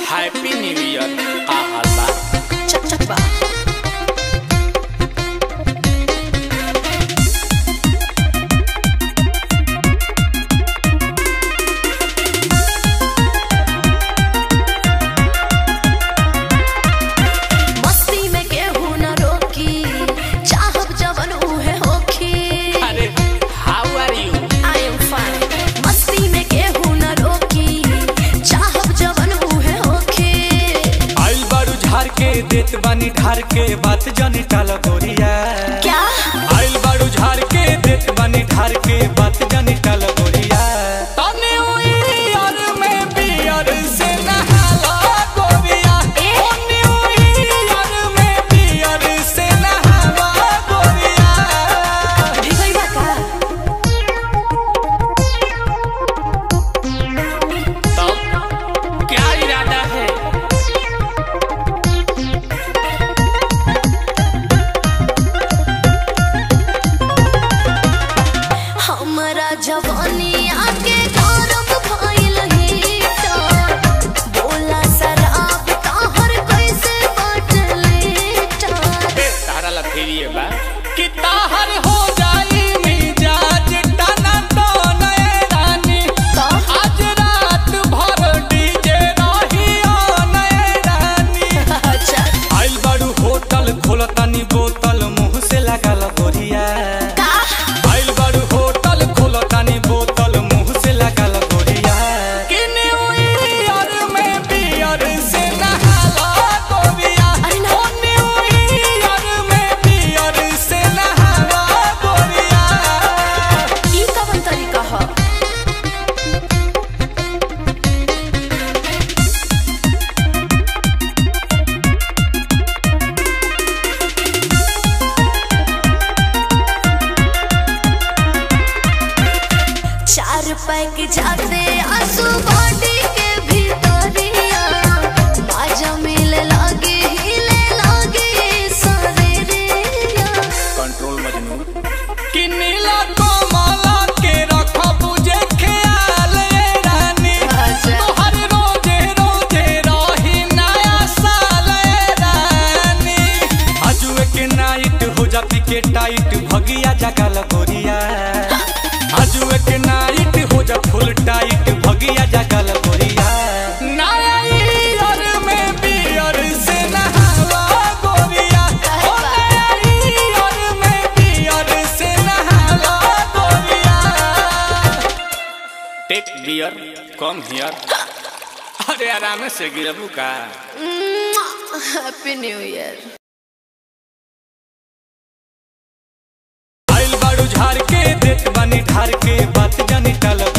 Happy new year का हाल बा चक चक बा मस्ती में केहू न रोकी चाहब जवन उहे होखी अरे how are you I am fine. मस्ती में केहू न रोकी चाहब जवन उहे होखी आइल बारू झार के देत बानी ढार के बात जानी टाल गोरिया क्या आइल बारू झार के देत बानी ढार के बात जानी टाल गोरिया तने ईयर में बियर से नहाला गोरिया ए? तने ईयर में बियर से नहाला गोरिया भिगई बा का तब क्या इरादा है हमरा जवानी आके गौरव भइल हीटर बोला शराब तोहर कैसे बाटले टर ए, तारा ला फिर ये बा कि ताहर हो जाई मिजाज टना टने रानी का आज रात भर डीजे रही नए रानी अच्छा आइल बारू होटल खोलतानी बोतल मुंह से लागल गोरिया का आइल बारू होटल खोलतानी बोतल मुंह से लागल गोरिया कि न्यू ईयर में बियर से नहाला गोरिया अरे ना। ओ न्यू ईयर में बियर से नहाला गोरिया ई कवन तरीका ह चार पैक जाते आंसू बॉडी के भीतरिया माजा मिले लागे हिले लागे शरीरिया कंट्रोल मजनू कि नीला कमला के रखब जे ख्याल ए रानी अच्छा। तोहर रोजे रोजे रही नया साल ए रानी आजुए के नाइट हो जाती के टाइट भगिया जगल गोरिया आजुए के नाइट हो जा फुल टाइट भगिया जगल गोरिया नया ईयर में बियर से नहाला गोरिया ओ नया ईयर में बियर से नहाला गोरिया टेक बियर कम हियर अरे आराम से गिरबू का हैप्पी न्यू ईयर आइल बारू झार के देत बानी ढार के बात जानी टाल